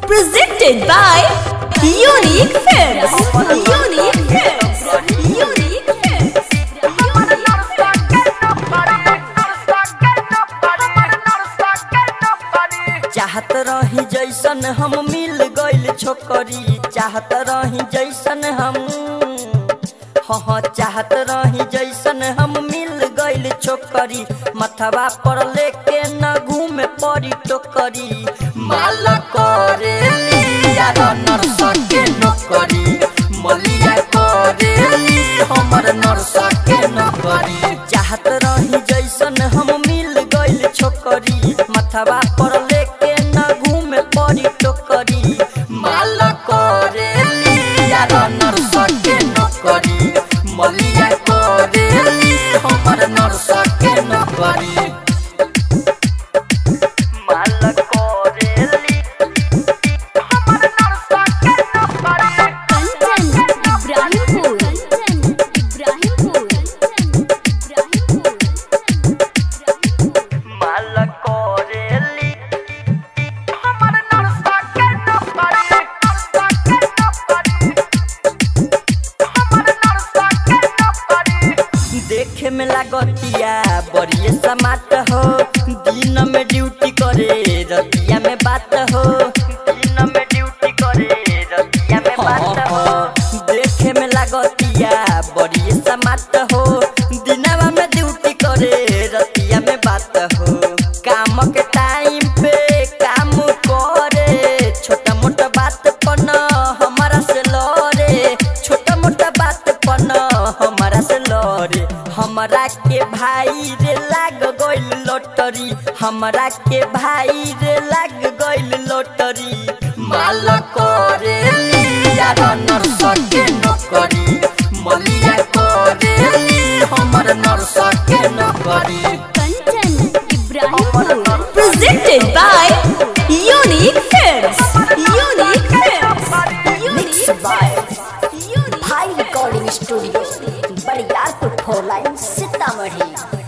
Presented by Unique Films. Unique Films. Unique Films. चाहत रही जैसन हम मिल गइल छोकरी चाहत रही जैसन हम हाँ चाहत रही जैसन हम मिल गइल छोकरी मथवा पर लेके न घूमे पड़ी टोकरी माला करे लिया नरस के नौकरी मलिया करे ली हमर नरस के नौकरी चाहत रही जैसन हम मिल गइल छोकरी मथवा पर लेके न घूमे पड़ी टोकरी माला करे लिया नरस के नौकरी मलिया करे ली हमर नरस के नौकरी माला करे ली Content Ibrahimpur. Content Ibrahimpur. माला करे ली देखे में लागतिया बड़िए समाट हो दिन में ड्यूटी करे रतिया में बात हो दिन में ड्यूटी करे रतिया में बात हो देखे में लागतिया बड़िए समाट हो दिनवा में ड्यूटी करे रतिया में बात हो काम के टाइम पे काम करे छोटा मोटा बात पर न हमारा से लड़े छोटा मोटा बात पर न हमारा से लड़े हमरा के भाई रे लाग गइल लॉटरी हमरा के भाई रे लाग गइल लॉटरी माल करे लिया नरस के नौकरी मलिया करे ली हमर नरस के नौकरी Content Ibrahimpur. Presented by Unique Films. Unique Films. Unique by Unique high recording studio Bariyarpur four line Sitamarhi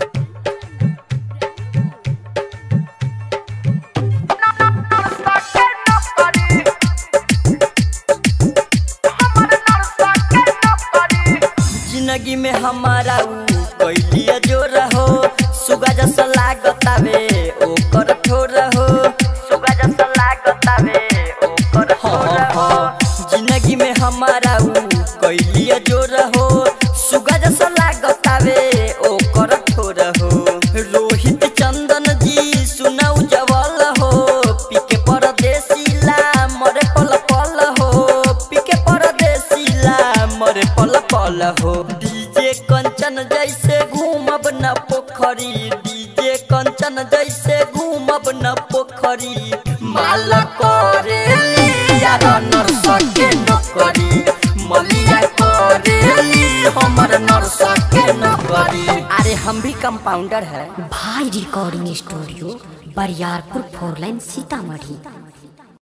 जिंदगी में हमारा ऊ कैलिया जो रहो सुगा जैसा लागतावे ओकर ठोर हो सुगा जैसा लागतावे ओकर ठोर हो जिंदगी में हमारा ऊ कैलिया जो रहो सुगा जैसा लागतावे ओकर ठोर हो रोहित चंदन जी सुनाऊ जवल हो पीके परदेसी ला मरे पल पल हो पीके परदेसी ला मरे पल पल हो डीजे कंचन जैसे घूमब न पोखरी डीजे कंचन जैसे घूमब न पोखरी माल करे लिया नरस के नौकरी मलिया करे ली हमर नरस के नौकरी अरे हम भी कंपाउंडर है भाई recording studio Bariyarpur four line Sitamarhi